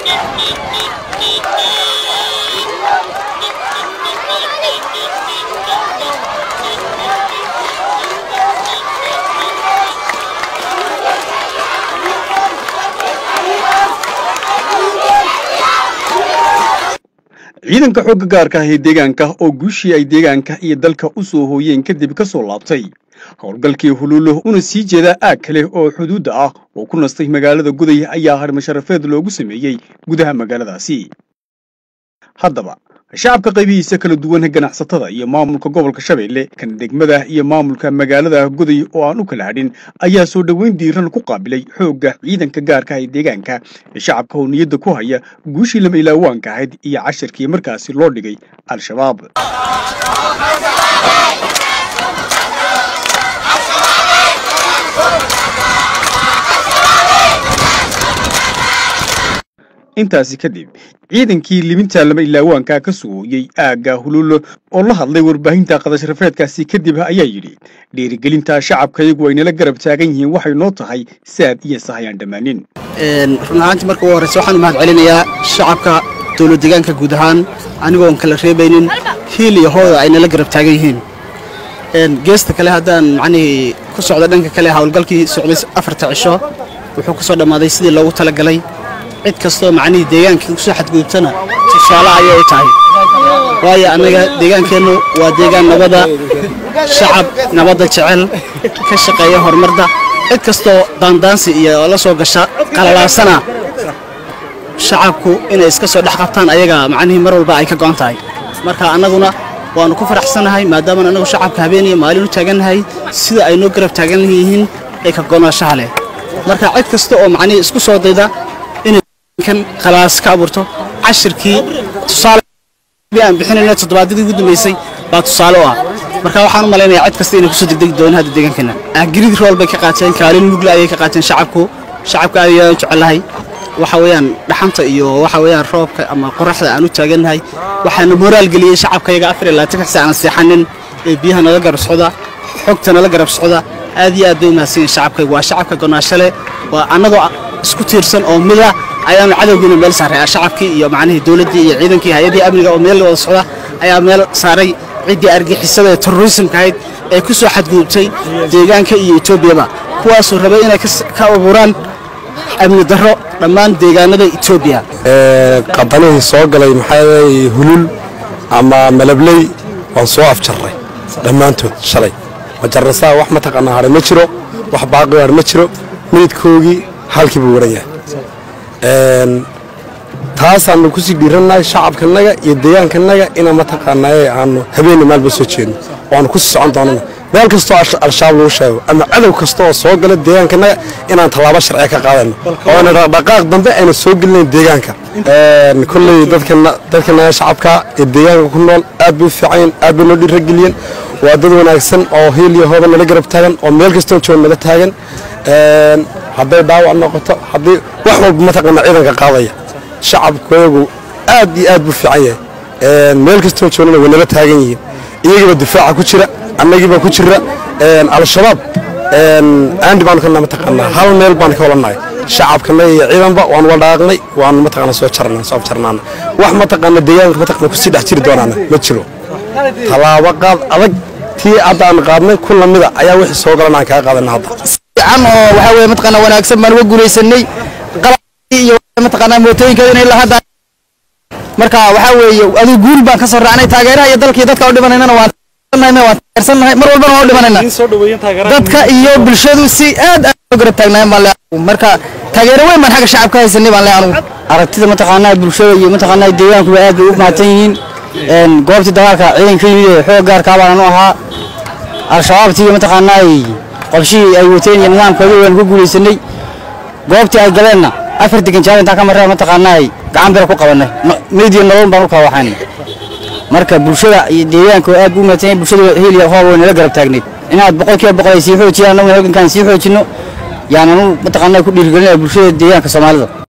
ciidanka xoogga gaarka ah ee deegaanka oo guushii ay deegaanka iyo dalka u soo hooyeen kadib ka soo laabtay howlgalkii huluulo una sii jeeda aag kale oo xuduudda ah oo ku nastay magaalada guday ayaa harmasharafeed loogu sameeyey gudaha magaaladaasi haddaba shacabka qaybihiisa kala duwan ganacsatada iyo maamulka gobolka shabeelle kan degmada iyo maamulka magaalada guday oo aan u kala hadhin ayaa soo dhoweyn diiran ku qaabilay xoogga ciidanka gaarka ee deegaanka ee shacabka oo niyadda ku haya guushii lama ilaawaanka ahayd iyo casharkii markaasi loo dhigay al-shabaab intaasi kadib ciidankii liminta lama ilaawaanka ka sugooyey aagga huluulo oo la hadlay warbaahinta qadasharafeedkaasi kadib ayaa yidhi dhiirigelinta shacabkayagu ay nala garab taagan yihiin waxay noo tahay saad iyo sahayaan dhammaanin run ahaantii marka ugu horreysa waxaan u mahad celinayaa shacabka dowlad deegaanka guud ahaan anigoon kala reebaynin hiil iyo hooda ay nala garab taagan yihiin geesta kale haddaan macnihii ku socda dhanka kale howlgalkii socday afarta cisho wuxuu ku soo dhammaaday sidii loogu talagalay cid kastoo macnihii deegaanka kusoo xadgudubtana tusaale ayay tahay waayo annaga deegaankeennu waa deegaan nabada shacab nabadda jecel ka shaqeeya horumarda cid kastoo daandaansi iyo la soo gasha qalalaasana shacabku inay iska soo dhex qabtaan ayaga macnihii mar walba ay ka go'an tahay marka annaguna waannu ku faraxsanahay maadaamaan annagu shacabka habeen iyo maalin u taagannahay sida ay noo garab taagan yihiin ee ka go'naashaha leh marka cid kasta oo macnihii isku soo dayda kan khalaas ka abuurto cashirkii tusaale aan bixinayna toddobaadyadii ugu dambeysay baa tusaale u ah marka waxaan u malaynayaa cid kasta inay kusoo degdegi doonaan hadda deegaankeena girid rool bay ka qaateen kaalin mugla ayay ka qaateen shacabku shacabka aad ayaan jecelahay waxa weeyaan dhaxanta iyo waxa weeyaan roobka ama qoraxda aan u taagannahay waxaana moraal geliyey shacabkayaga afar iyo labaatan xisa aan seexanin ee biyaha nala garab socda xogta nala garab socda aad iyo aad bay u mahadsan yihin shacabkayga waa shacabka gonaashale waa annagoo isku tiirsan oo mida ayaanu cadowgiina meel saaray shacabkii iyo macnihii dowladdii iyo ciidankii hay-adii amniga oo meel wada socda ayaa meel saaray ciddii argixisada ee terrorismka ahayd ee ku soo xadgudubtay deegaanka iyo etoobiyaba kuwaasoo rabay inay ka abuuraan amni darro dhammaan deegaanada etoobiya qabanihii soo galay maxaa hulul ama malabley waan soo afjarray dhammaantood shalay majarrasaa wax mataqaanaa hadhay ma jiro wax baaqi hadh ma jiro meydkoogii halkii buu waran yahay taasaanu kusii dhiirannahay shacabkanaga iyo deegaankanaga inaan mataqaanaaye aanu habeenna maalba soo jeedno oo aanu kusii socon doonana meel kastoo al-shabaab lagu sheego ama cadow kasta oo soo gala deegaankanaga inaan tallaabo sharciya ka qaadayno oo ayna dhaqdhaqaaq dambe ayna soo gelinayn deegaanka kolley dadkanaga shacabka ee deegaanka ku nool aad bay u fiicanyiin aad bay noo dhiirageliyeen waa dad wanaagsan oo hiil iyo hooba nala garab taagan oo meel kastoo jooga nala taagan hadday dhaawac noqoto haddii wax walba mataqaana ciidanka qaadaya shacabkayagu aad iyo aad buu fiican yahay meel kastoo joogana way nala taagan yihiin iyagiiba difaaca ku jira annagiiba ku jira al-shabaab aandi baanu kana mataqaanaa hal meel baanu ka walannahay shacabkanaga iyo ciidanba waanu waldhaaqnay waanu mataqaana soo jarnaa soo afjarnaana wax mataqaana deegaanka mataqaana kusii dhex jiri doonaana ma jiro tallaabo qaad adag tii hadda aan qaadnay ku lamida ayaa wixii soo galan aan kaga qaadana hadda fiican oo waxa weeye mataqaana wanaagsan baan uga guulaysanay qalabkii iyo mataqaana mootooyinkeeda inay lahadda marka waxa weeye adigu guul baan ka soo raacnay taageeraha iyo dalkii dadka u dhimanaynana waan waan taageersannahay mar walbana waan u dhimanayna dadka iyo bulshadu si aad aad u garab taagnaayeen baan leeyahay marka taageero weyn baan xagga shacabka haysanay baan leeyahay anugu aragtida mataqaanaa bulshada iyo mataqaanaa deegaankuba aad bay u mahadsan yihiin goobtii dagaalka ciidanka yimid ee xoog gaarkaa baan u ahaa al-shabaabtii mataqaanaa qorshihii ay wateen iyo nidaamkoodii waan ku guulaysanay goobtii ay galeenna afar degan jaal intaan ka marraa mataqaanaa gacan bira ku qabanay meyd iyo nolol baan u kala waxayn marka bulshada iyo deegaanka aad buu u mahadsan yahay bulshada hil iyo hoob way nala garab taagnayd inaad boqolkiiba boqol ay sii xoojiyaan annaguna halgankaan sii xoojinno yaananu mataqaanaa ku dhiirigelinaya bulshada deegaanka soomaalida